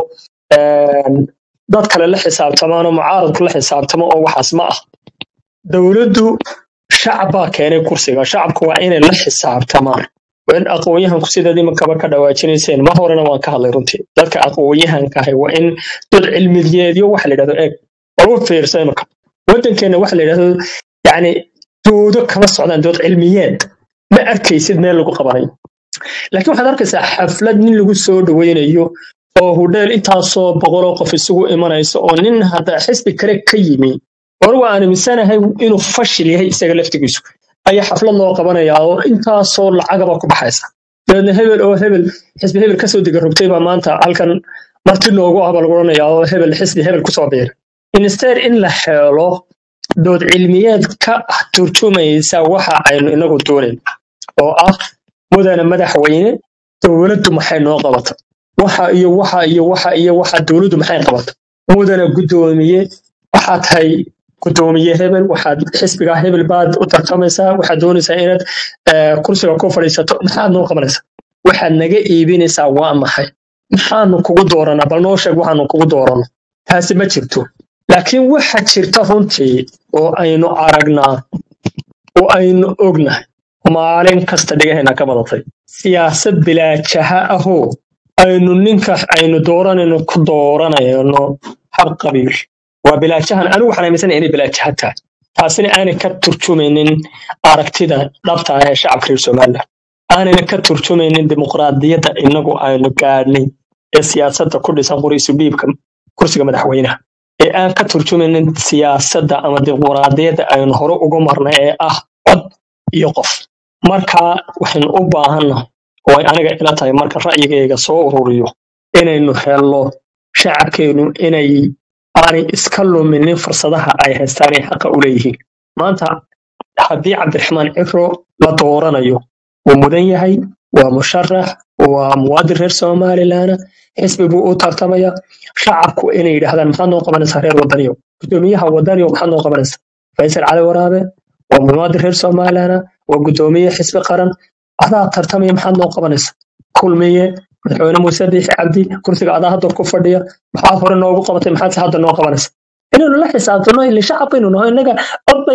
een, dad kale la xisaabtamaan oo mucaaradku la xisaabtamo oo waxaas ma ah dowladdu shacab baa keenay kursiga shacabku waa inay la xisaabtamaan waa in aqoon-yahanku sidaad imankaba ka dhawaajinayseen mar horena waan ka hadlay runtii dadka aqoon-yahanka ahi waa in dad cilmiyeedyo waxa la yidhahdo eeg war u fiirsa imanka waddankeenna waxa la yidhahdo yacni doodo kama socdaan dood cilmiyeed ma arkaysid meel lagu qabanayo laakiin waxaad arkaysaa xaflad nin lagu soo dhaweynayo oo hudheel intaasoo boqoloo qof isugu imanayso oo nin hadda xisbi kale ka yimi anigu aan aaminsanahay inuu fashil yahay isaga laftigiisu ayaa xaflad loo qabanayaa oo intaasoo lacagaba ku baxaysa dabeedna hebel oo hebel xisbi hebel kasoo diga rogtay baa maanta halkan marti noogu ah baa lagu odhanayaa oo hebel xisbi hebel kusoo biiray instead in la helo dood cilmiyeed ka turjumaysa waxa aynu inagu doonayn oo ah mudane madaxweyne dowladdu maxay noo qabata waxa iyo waxa iyo waxa iyo waxa dowladdu maxay qabata mudane guddoomiye waxaad tahay guddoomiye hebel waxaad xisbiga hebel baad u tartamaysaa waxaad doonaysaa inaad eh, kursiga ku fadhiisato maxaad noo qabanaysaa waxaad naga iibinaysaa waa maxay maxaanu kugu dooranaa bal noo sheeg waxaanu kugu dooranno taasi ma jirto laakiin waxa jirta runtii oo aynu aragnaa oo aynu ognahay maalin kasta dhigahayna ka badatay siyaasad bilaajaha ahoo aynu ninka aynu dooranayno ku dooranayno hab qabiil waa bilaajahan anigu waxaan aaminsanahay inay bilaajaha tahay taasina aanay ka turjumaynin aragtida dhabta ah ee shacabka reer somaliland aanayna ka turjumaynin dimuqraadiyadda inagu aynu gaadhnay ee siyaasadda ku dhisan qoriisu dhiibka kursiga madaxweynaha ee aan ka turjumaynin siyaasadda ama dimuqraadiyadda aynu hore uga marnay ee ah cod iyo qof marka waxaynu u baahannahay oo ay aniga ila tahay marka ra'yigayga soo ururiyo inaynu helno shacabkeenu inay aanay iska luminin fursadaha ay haystaan ay xaqa u leeyihiin maanta haddii cabdiraxmaan ciro la dooranayo wuu mudan yahay waa musharax waa muwaadin reer somalilan xisbi buu u tartamaya shacabku inay yidhaahdaan maxaad noo qabanaysaa reer wadaniyo gudoomiyaha wadaniyo maxaad noo qabanaysaa faysal cali waraabe waa muwaadin reer somalilan waa gudoomiye xisbi qaran adaa tartamaya maxaad noo qabanaysaa kulmiye madaxweyne muuse biixi cabdi kursiga adaa hadda ku fadhiya maxaad hore noogu qabatay maxaad hadda noo qabanaysa inaynu la xisaabtano ile shacab baynu naho inaga cod bay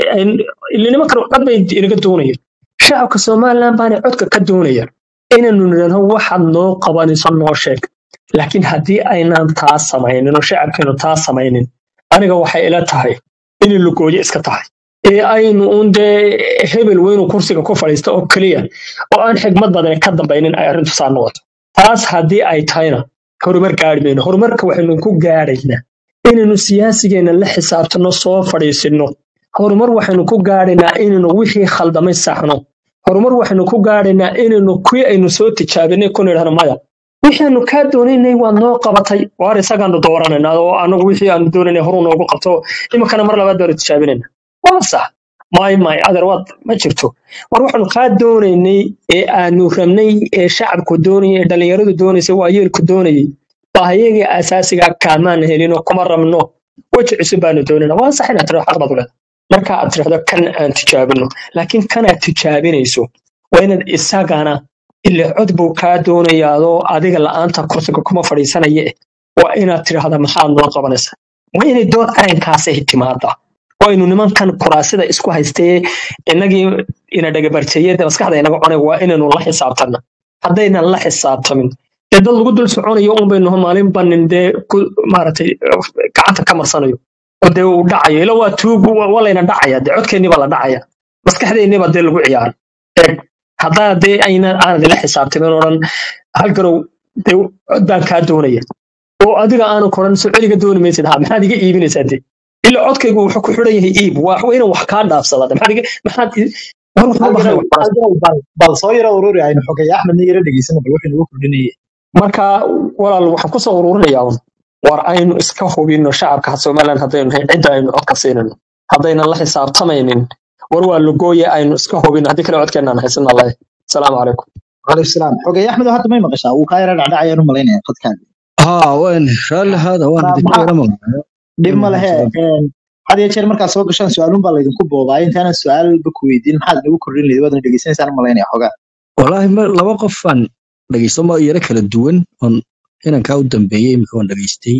ilinimo kale cod bay inaga doonayaan shacabka somaliland baanay codka ka doonayaan inaynu nidhahno waxaad noo qabanayso noo sheeg laakiin haddii aynaan taa samaynin oo shacabkeenu taa samaynin aniga waxay ila tahay inay lugooyo iska tahay ee aynu un dee hebel weynu kursiga ku fadhiista oo keliya oo aan xigmad badan ka dambaynin ay arrintu saa noqoto taas haddii ay tahayna horumar gaari mayno horumarka waxaynu ku gaadhaynaa inaynu siyaasigeenna la xisaabtano soo fadhiisinno horumar waxaynu ku gaadhaynaa inaynu wixii khaldamay saxno horumar waxaynu ku gaadhaynaa inaynu kuwii aynu soo tijaabinay ku nidhahno maya wixii aanu kaa doonaynay waad noo qabatay waar isagaanu dooranayna oo anagu wixii aanu doonaynay horuu noogu qabto iminkana mar labaad baanu tijaabinayna waa sax may may adeer waad ma jirto war waxaanu kaa doonaynay ee aanu rabnay ee shacabku doonayay ee dhallinyaradu doonaysay waa yeelku doonayay baahiyagii asaasiga kaamaan helinoo kuma rabno weji cusub baanu doonayna waa sax inaad tirado xaq baad u leedahay marka aad tirahdo kan aan tijaabino laakiin kanaad tijaabinayso waa inaad isagana ile cod buu kaa doonayaadoo adiga la'aanta kursiga kuma fadhiisanaya eh waa inaad tidhaahda maxaad noo qabanaysaa waa inay dood arrinkaasay timaada waa inu nimankan kuraasida isku haystee inagii ina dhagabarteeyada maskaxda inaga cunay waa inaynu la xisaabtana haddaynan la xisaabtamin dee dad lagu dul soconayo un baynu maalin banin dee ku maaragtay gacanta ka marsanayo oo dee uu dhacayo ila waa tuug waa layna dhacaya dee codkeenniba la dhacaya maskaxdeenniba dee lagu ciyaara eeg haddaa dee ayna aanad ila xisaabtamin oo dhan halkanow dee cod baan kaa doonaya oo adiga aanu koran soo celiga dooni maysid ha maxaad iga iibinaysaa dee ila codkaygu wuxuu ku xidhan yahay iib waa inaan wax kaa dhaafsada maxaad iga maxaad war waxba baxay wax bal soo yaro ururi aynu xogay axmedna yaro dhegeysano bal wuxuu nagu kordhinayay marka walaal waxaan kusoo ururinayaa un war aynu iska hubino shacabka somaliland haddaynu nahay cidda aynu codka siinayno haddaynan la xisaabtamaynin war waa lugooye aynu iska hubino haddii kale codkeenaan haysan allahi asalaamu calaykum calaykum salaam xogay axmed hadda may maqashaa wuu kaa yara dhacdhacayaan u malaynaya qadkaaga ها وين رالي هذا وانا Maa- دكتور maxaa انا dhib ma lehe had iyo jeer markaad soo gashaan su-aalun baa laydinku boobaa intaanan su-aalba ku weydiin maxaad nagu kordhin lahayd waadna dhegeysanaysaan u malaynaya xogaa والله ما لaba qof aan dhageysto ma yara kala duwan on inankaa u dambeeyey imika waan dhageystay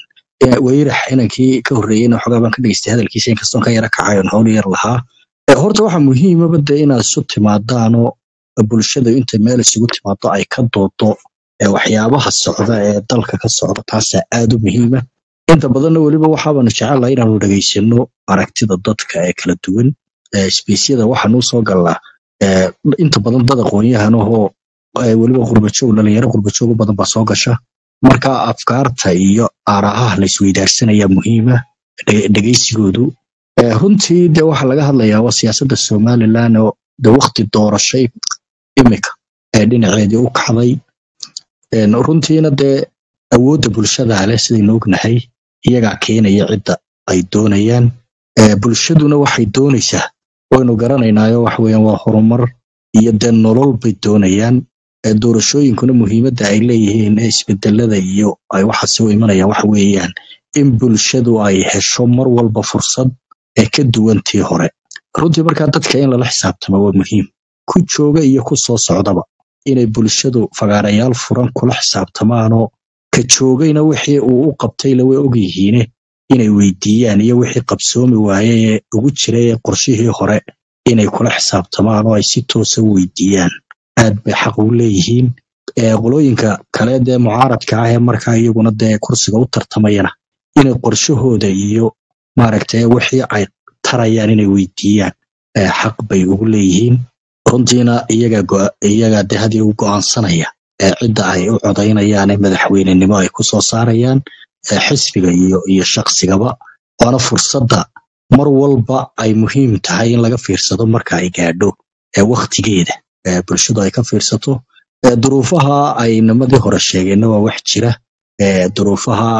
weyrax inankii ka horreeyeyna xogaa baan ka dhageystay hadalkiisa inkastoon ka yara kacayon howl yar lahaa Eh, horta waxaa muhiimaba de inaad isu timaadaanoo bulshada inta meel isugu timaado ay ka doodo eh, waxyaabaha socda ee dalka ka socda taasaa aad u muhiima inta badanna weliba waxaabaanu jecelahay inaanu dhageysano aragtida dadka ee kala duwan Eh, isbeysyada waxaanuu soo galnaa eh, inta badan dad aqoon-yahanahoo eh, weliba qurbajoog dhalinyaro qurbajoog u badan baa soo gasha marka afkaarta iyo aarahaha la isweydaarsanaya muhiima dhe- dhegeysigoodu Eh, runtii de waxaa laga hadlayaa waa siyaasadda somalilan oo de wakti doorashay imika ee dhinaceedii u kacday En runtiina dee awoodda bulshada leh sidaynu ognahay iyagaa keenaya cidda ay doonayaan Eh, bulshaduna waxay doonaysaa waynu garanaynaayo waxa weeyaan waa horumar iyo dee nolol bay doonayaan Eh, doorashooyinkuna muhiimadda ay leeyihiin ee isbedelada iyo ay waxa soo imanayaan waxa weeyaan in bulshadu ay hesho mar walba fursad ee ka duwan tii hore runtii markaa dadka in lala xisaabtamo waa muhiim ku jooga iyo ku soo socdaba inay bulshadu fagaarayaal furan kula xisaabtamaanoo ka joogayna wixii uu u qabtayla way ogyihiine inay weydiiyaan iyo wixii qabsoomi waaye ee ugu jiray ee qorshihii hore inay kula xisaabtamaan oo ay si toosa u weydiiyaan aad bay xaq u leeyihiin ee qolooyinka kale dee mucaaradka ah ee markaa iyaguna dee kursiga u tartamayana inay qorshahooda iyo maaragtay wixii ay tarayaan inay weydiiyaan ee xaq bay ugu leeyihiin runtiina iyaga go- iyaga de hadii u go'aansanaya ee cidda ay u codaynayaan ee madaxweynenimo ay ku soo saarayaan ee xisbiga iyo iyo shaqsigaba waana fursadda mar walba ay muhiim tahay in laga fiirsado marka ay gaadho ee wakhtigeeda eh, bulshadu ay ka fiirsato Eh, duruufaha ay nimadii hore sheegeenna waa wax jira Eh, duruufaha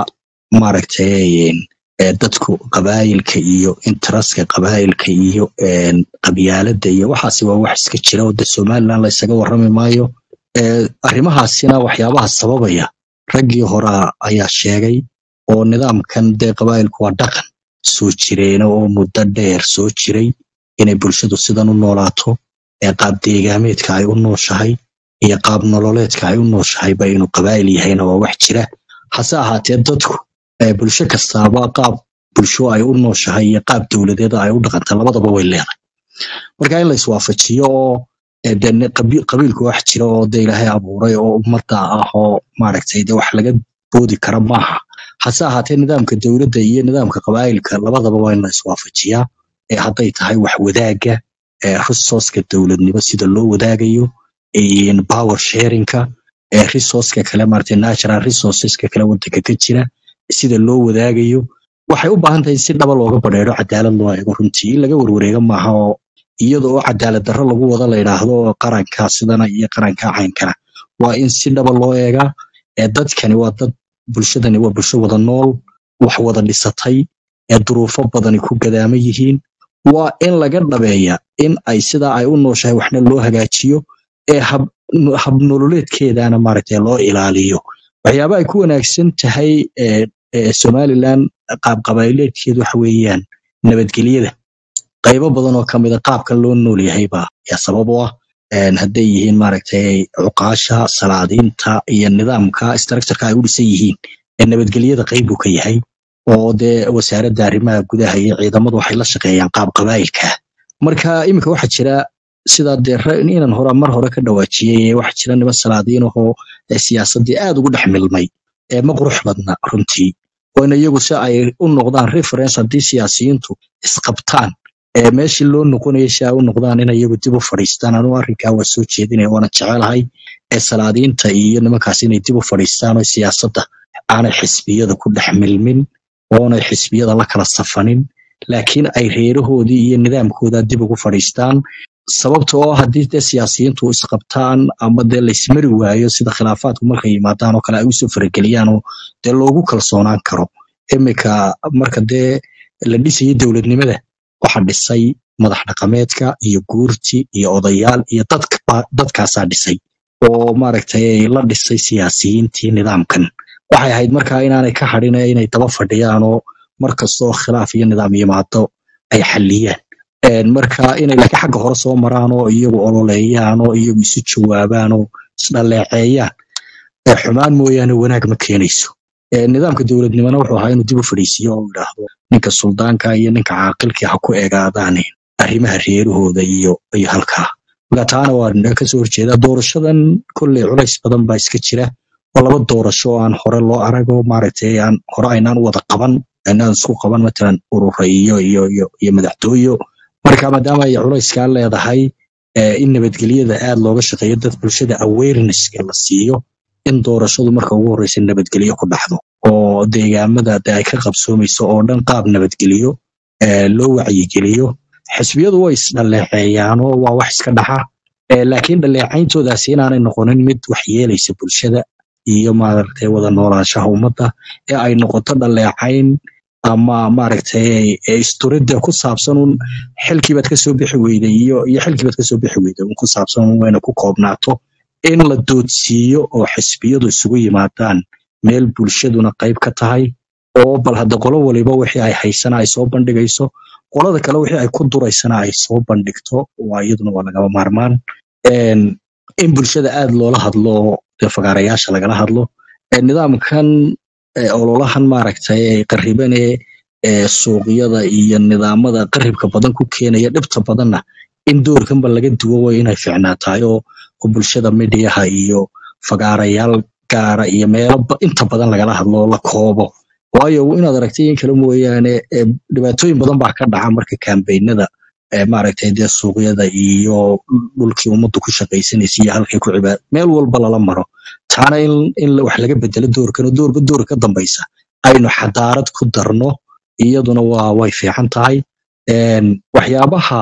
maaragtay eh, dadku qabaayilka iyo intaraska qabaayilka iyo een, qabyaaladda iyo waxaasi waa wax iska jira oo de somaliland la isaga warrami maayo Eh, arrimahaasina waxyaabaha sababaya raggii hore ayaa sheegay oo nidaamkan dee qabaayilku waa dhaqan soo jireena oo muddo dheer soo jiray inay bulshadu sidan u noolaato ee qaab deegaameedka ay u nooshahay iyo qaab nololeedka ay u nooshahayba inuu qabaa'il yahayna waa wax jira hase ahaatee dadku eh, bulsho kastaaba qaab bulsho ay u nooshahay iyo qaab dowladeed ay u dhaqanta labadaba way leedahay marka in la iswaafajiyo oo eh, dee ne- qabi- qabiilku wax jira oo de ilaahay abuuray oo ummadda ah oo maaragtay de wax laga boodi kara maaha hase ahaatee nidaamka dowladda iyo nidaamka qabaa'ilka labadaba waa in la iswaafajiyaa ee hadday tahay wax wadaagga ee resourceka dowladnimo sida loo wadaagayo in power sharingka ee resourceka kale maaragtay natural resourceska kale wadanka ka jira sida loo wadaagayo waxay u baahan tahay in si dhaba looga badheero cadaalad loo eego runtii in laga warwareega maaha oo iyada oo cadaalad darro lagu wada la yidhaahdo qaranka sidana iyo qaranka caynkana waa in si dhaba loo eegaa ee dadkani waa dad bulshadani waa bulsho wada nool wax wada dhisatay ee duruufo badani ku gadaama yihiin waa in laga dhabeeya in ay sidaa ay u nooshahay waxna loo hagaajiyo ee hab habnololeedkeedana maaragtay loo ilaaliyo waxyaaba ay ku wanaagsan tahay ee ee somaliland qaab qabaaileedkeedu waxa weeyaan nabadgelyada qaybo badan oo kamida qaabka loo nool yahay baa yaa sabab u ah Een, hadday yihiin maaragtay cuqaasha salaadiinta iyo nidaamka structureka ay u dhisan yihiin ee nabadgelyada qayb buu ka yahay oo dee wasaaradda arrimaha gudaha iyo ciidamadu waxay la shaqeeyaan qaab qabaa'ilka marka iminka waxaa jira sida dee ra- inan hore mar hore ka dhawaajiyey waxaa jira niman salaadiin ahoo ee siyaasaddii aad ugu dhex milmay ee ma qurux badna runtii oo in iyagu si ay u noqdaan reference haddii siyaasiyiintu isqabtaan ee meeshii loo noqonayay si ay u noqdaan in iyagu dib u fadhiistaan anugu arrinkaa waa soo jeedinaya waana jecelahay ee salaadiinta iyo nimankaas inay dib u fadhiistaan oo siyaasadda aanay xisbiyada ku dhex milmin oonay xisbiyada la kala safanin laakiin ay reerahoodii iyo nidaamkooda dib ugu fadhiistaan sababta oo haddii dee siyaasiyiintu isqabtaan ama dee laysmari waayo sida khilaafaadku markay yimaadaan oo kale ay usoo farageliyaan oo dee loogu kalsoonaan karo iminka marka dee la dhisayay dowladnimada waxa dhisay madax dhaqameedka iyo guurti iyo odayaal iyo dadka dadkaasaa dhisay oo maaragtay la dhisay siyaasiyiintii nidaamkan waxay ahayd markaa inaanay ka hadhin ee inay daba fadhiyaan oo mar kastoo khilaaf iyo nidaam yimaado ay xalliyaan Een, marka inay laakiin xagga hore soo maraan oo iyagu ololeeyaan oo iyagu isu jawaabaan oo isdhaleeceeyaan ee xumaan mooyaane wanaag ma keenayso Ee, nidaamka dowladnimona wuxuu ahaa inuu dib u fadhiisiyo oo yidhaahdo ninka suldaanka iyo ninka caaqilkii ha ku egaadaane arrimaha reerahooda iyo iyo halkaa marka taana waa naga kasoo horjeeda doorashadan kolley culays badan baa iska jira oo laba doorasho oo aan hore loo arago maaragtay aan hore aynaan u wada qaban aynaan isku qaban matalan urura iyo iyo iyo iyo madaxtooyo marka maadaama ay culayskaa leedahay eh, in nabadgelyada aad looga shaqeeyo dad bulshada awarenesska la siiyo in doorashadu marka ugu horeysa nabadgelyo ku dhacdo oo deegaamada de ay ka qabsoomayso oo dhan qaab nabadgelyo eh, loo wacyigeliyo xisbiyadu way isdhaleeceeyaanoo waa wax iska dhaxa Eh, laakiin dhaleecayntoodaasi inaanay noqonin mid wax yeelaysa bulshada iyo maaragtay wada noolaanshaha ummadda ee ay noqoto dhaleecayn ama maaragtay ee isturidda ku saabsan un xilkiibaad kasoo bixi weyday iyo iyo xilkiibaad kasoo bixi weyday un ku saabsan un wayna ku koobnaato in la doodsiiyo oo xisbiyadu isugu yimaadaan meel bulshaduna qayb ka tahay oo bal hadda qolo waliba wixii ay haysana ay soo bandhigayso qolada kale wixii ay ku duraysana ay soo bandhigto waa iyaduna waa lagama maarmaan Een, in bulshada aad loola hadlo dee fagaarayaasha lagala hadlo Ee, nidaamkan ee, ololahan maaragtay ee qariban ee ee suuqyada iyo nidaamada qaribka badan ku keenaya dhibta badanna in doorkanba laga duwo way inay fiicnaatahay oo oo bulshada midiyaha iyo fagaarayaal gaara iyo meelo ba- inta badan lagala hadlo oo la koobo waayo inaad aragtay in kale mooyaane ee, dhibaatooyin badan baa ka dhaca marka kambeynada ee maaragtay dee suuqyada iyo dhulkii ummaddu ku shaqaysanaysa iyo halkay ku cibaad meel walba lala maro taana in in la- wax laga bedelo doorkan oo doorba door ka dambaysa aynu xadaarad ku darno iyaduna waa way fiican tahay Een, waxyaabaha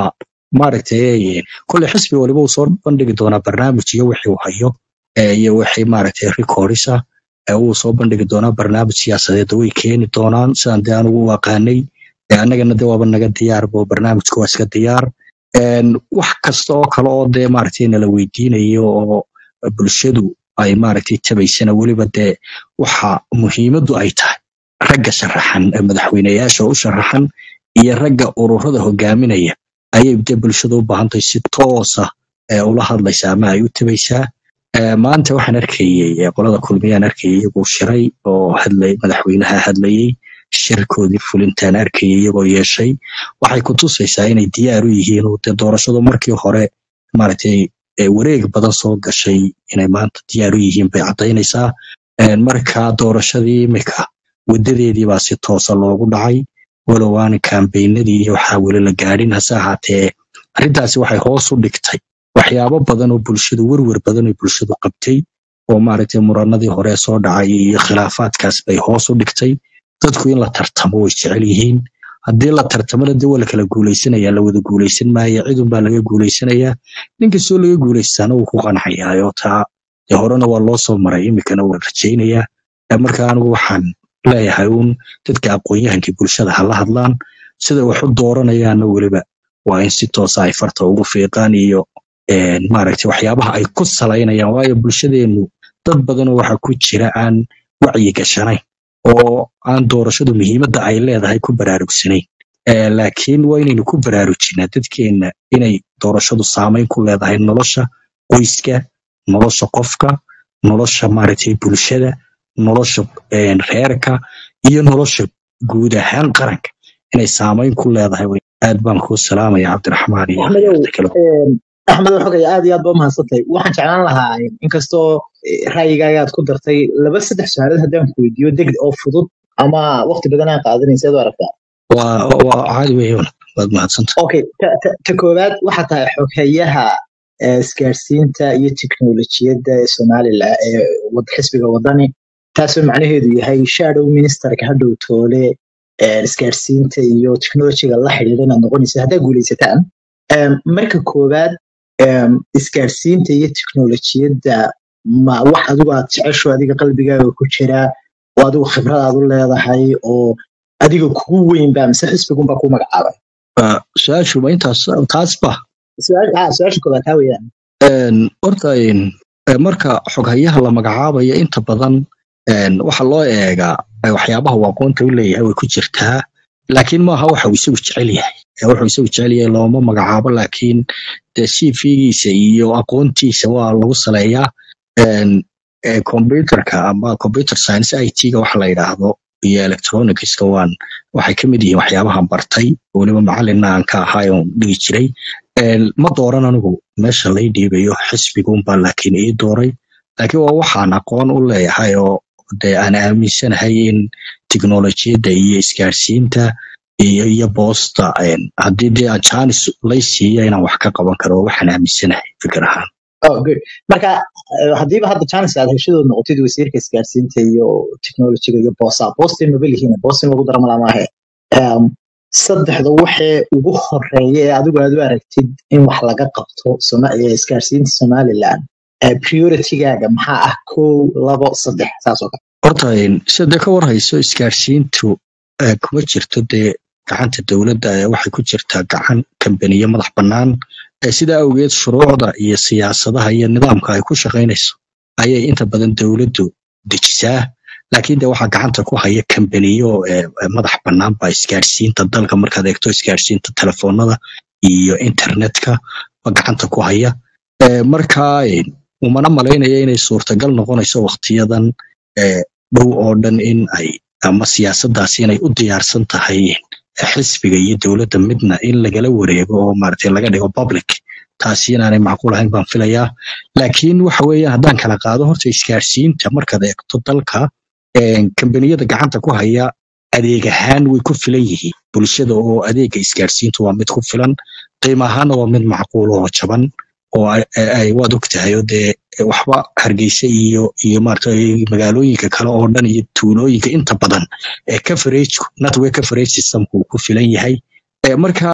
maaragtay kolley xisbi waliba uu soo bandhigi doonaa barnaamij iyo wixii uu hayo eh, iyo wixii maaragtay recordis ah eh, wuu soo bandhigi doonaa barnaamij siyaasadeed way keeni doonaan sidaan dee anugu u aqaanay Eh, annagana dee waaba naga diyaarbo barnaamijka waa iska diyaar Een, wax kasta oo kale oo dee maaragtay nala weydiinayo oo bulshadu ay maaragtay tabaysana weliba dee waxa muhiimaddu ay tahay ragga sharaxan ee madaxweyneyaasha u sharaxan iyo ragga ururada hogaaminaya ayay dee bulshada u baahan tahay si toosa ee ula hadlaysa ama ay u tabaysaa Ee, maanta waxaan arkayey ee, qolada kulmiyaan arkayay iyagoo shiray oo hadlay madaxweynaha hadlayey shirkoodii fulintaan arkayay iyagoo yeeshay waxay ku tusaysaa inay diyaar u yihiin oo dee doorashadu markii hore maaragtay ee, wareeg badan soo gashay inay maanta diyaar u yihiin bay caddaynaysaa Een, marka doorashadii imika wadadeedii baa si toosa loogu dhacay walow aan kambeynadii iyo waxaa weli la gaadhin hase ahaatee arrintaasi waxay hoos u dhigtay waxyaabo badan oo bulshadu werwer badan oo bulshadu qabtay oo maaragtay muranadii hore soo dhacay iyo khilaafaadkaas bay hoos u dhigtay dadku in la tartamo way jecel yihiin haddii la tartamona dee waa la kala guuleysanaya la wada guuleysan maayo cidun baa laga guuleysanayaa nin kastoo laga guuleystaana wuu ku qancayaa taa dee horena waa loo soo maray imikana waa rajaynayaa Eh, marka anigu waxaan leeyahay uun dadka aqoon-yahankii bulshada ha la hadlaan sida wax u dooranayaanna weliba waa in si toosa ay farta ugu fiiqaan iyo een, maaragtay waxyaabaha ay ku salaynayaan waayo bulshadeennu dad badanoo waxa ku jira aan wacyi gashanayn oo aan doorashadu muhiimadda ay leedahay ku baraarugsanayn Eh, laakiin waa inaynu ku baraarujinaa dadkeenna inay doorashadu saameyn ku leedahay nolosha qoyska nolosha qofka nolosha maaragtay bulshada nolosha een, reerka iyo nolosha guud ahaan qaranka inay saameyn ku leedahay wey. aad baan kuu salaamaya cabdiraxmaan iyo axmedow dadka kale een, axmedow xogay aad iyo aad ba umahadsantahay waxaan jeclaan lahaa inkastoo eh, ra'yigaaga aad ku dartay laba saddex su-aalood haddaan ku weydiiyo deg oo fudud ama waqti badan aan qaadanaysa ad u aragtaa waa waa caadi wey waad mahadsanta okay ta, ta, ta koowaad waxaa tahay xoghayaha eh, isgaarsiinta iyo tiknolojiyadda ee somalilan ee wad- xisbiga wadani taasoo macnaheedu yahay shadow ministerka hadhow toole eh, isgaarsiinta iyo technologiga la xidhiidha inaad noqonaysa haddaa guuleysataan Em, marka koowaad em, isgaarsiinta iyo tiknolojiyadda ma wax adigu aad jecesho adiga qalbigaaga ku jira oo adigu khibrad aad u leedahay oo adiga kugu weyn ba mise xisbigunbaa ku magacaabay Waa su-aashu ma intaas taasba su-aal- ah, su-aasha koowaad taa weeyaan Een, horta een, eh, marka xoghayaha la magacaabayo inta badan een, waxa loo eegaa eh, waxyaabaha uu aqoonta u leeyahay way ku jirtaa laakiin maaha waxa uu isagu jecel yahay Eh, wuxuu isagu jecel yahay looma magacaabo laakiin dee cv-giisa iyo aqoontiisa waa lagu saleeyaa Een, eh, computerka ama computer science it-ga waxa la yidhaahdo iyo electronicska waan waxay ka mid yihiin waxyaabahan bartay weliba macalina aan ka ahay oon dhigi jiray Een, ma dooran anigu meesha lay dhiibayo xisbiguunbaa laakiin ii dooray laakiin waa waxaan aqoon u leeyahay oo dee aan aaminsanahay in tiknolojiyadda iyo isgaarsiinta iyo iyo boosta een, haddii dee aan jaanis lay siiyo inaan wax ka qaban karo waxaan aaminsanahay fikir ahaan oh good marka eh, haddiiba hadda chance aad heshadood noqotid wasiirka isgaarsiinta iyo technologiga iyo boosa boostin maba lihiin boostin lagu dara malaa maahe Em, saddexda waxee ugu horeeya ee adigu aad u aragtid in wax laga qabto Soma- eh, isgaarsiinta somaliland eh, prioritigaaga maxaa ah kow labo saddex saas oo kale horta een, sida dee ka warhayso isgaarsiintu eh, kuma jirto dee gacanta dowladda ee waxay ku jirtaa gacan kambaniyo madax bannaan Eh, sidaa awgeed shuruucda iyo siyaasadaha iyo nidaamka ay ku shaqaynayso ayay inta badan dowladdu dejisaa laakiin de waxaa gacanta ku haya kambaniyo eh, eh, madax bannaan baa isgaarsiinta dalka markaad eegto isgaarsiinta telefoonada iyo internetka ba gacanta ku haya Eh, marka eh, umana malaynaya inay suurtagal noqonayso waqtiyadan eh, dhow oo dhan in ay ama siyaasaddaasi inay u diyaarsan tahay eh, xisbiga iyo dowladda midna in lagala wareego oo maaragtay laga dhigo public taasi inaanay macquul ahayn baan filayaa laakiin waxa weeye haddaan kala qaado horta isgaarsiinta markaad eegto dalka eh, kambaniyada gacanta ku haya adeeg ahaan way ku filan yihiin bulshada oo adeega isgaarsiintu waa mid ku filan qiimo ahaana waa mid macquul oo jaban oo ay- ay ay- waad ogtahay oo dee waxba hargeysa iyo iyo maaragtay magaalooyinka kale oo dhan iyo tuulooyinka inta badan ee coverage network coverage systemku uu ku filan yahay Eh, marka